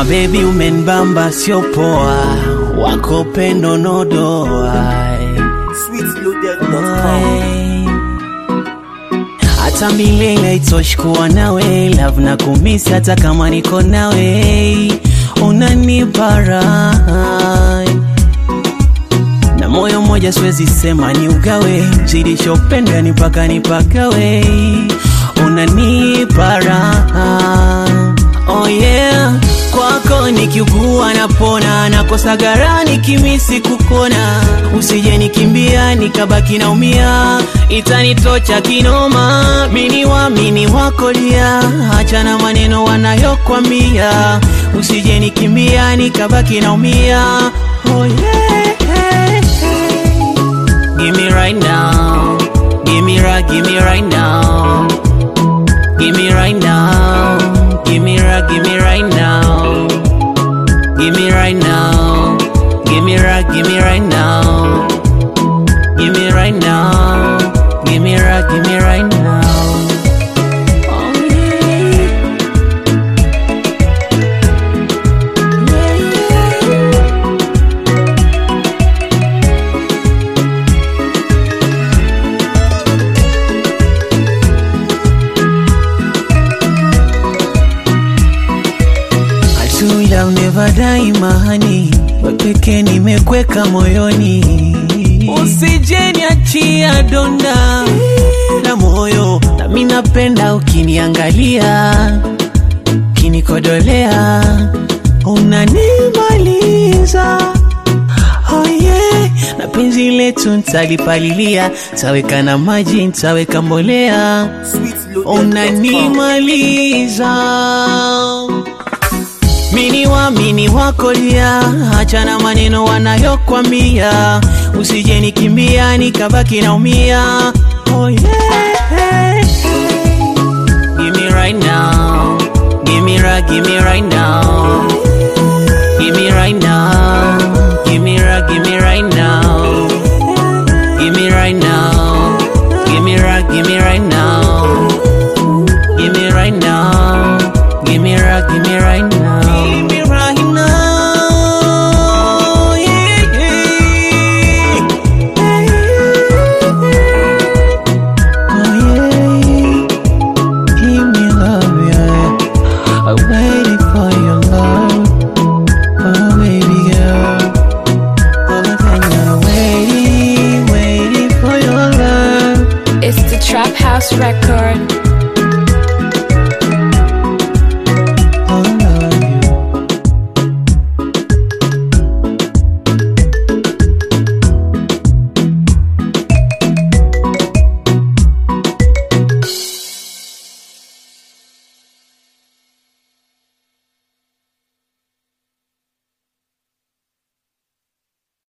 Mabebi umenbamba sio poa, wako pendo nodoa sweetloaded.com. hata milele itoshi kuwa nawe love na kumisi hata kama niko nawe unanipa raha na moyo mmoja siwezi sema ni ugawe zidishopenda ni mpaka nipagawe unanipa raha oh yeah kwako nikiugua napona nakosa gara nikimisi kukona usije nikimbia nikabaki naumia itanitocha kinoma mini wamini wakolia achana maneno wanayokwambia usije nikimbia nikabaki naumia oh yeah. Give me right now. Give me right, give me right now. Give me right now. Give me right, give me right now. Give me right now. Give me right, give me right now. Give me right now. Give me right, give me right now. Oh yeah. Atula never die mahani, wepeke nimekweka moyoni, usije niachia donda la moyo, nami napenda ukiniangalia, ukinikodolea, unanimaliza Oh yeah, na penzi letu ntalipalilia, taweka na maji, ntaweka mbolea, Sweetloaded.com. unanimaliza mini wamini wakolia, achana maneno wanayokwambia, usije nikimbia nikabaki naumia. Oh yeah. Give me right now, give me right, give me right now, give me right now, give me right, give me right now.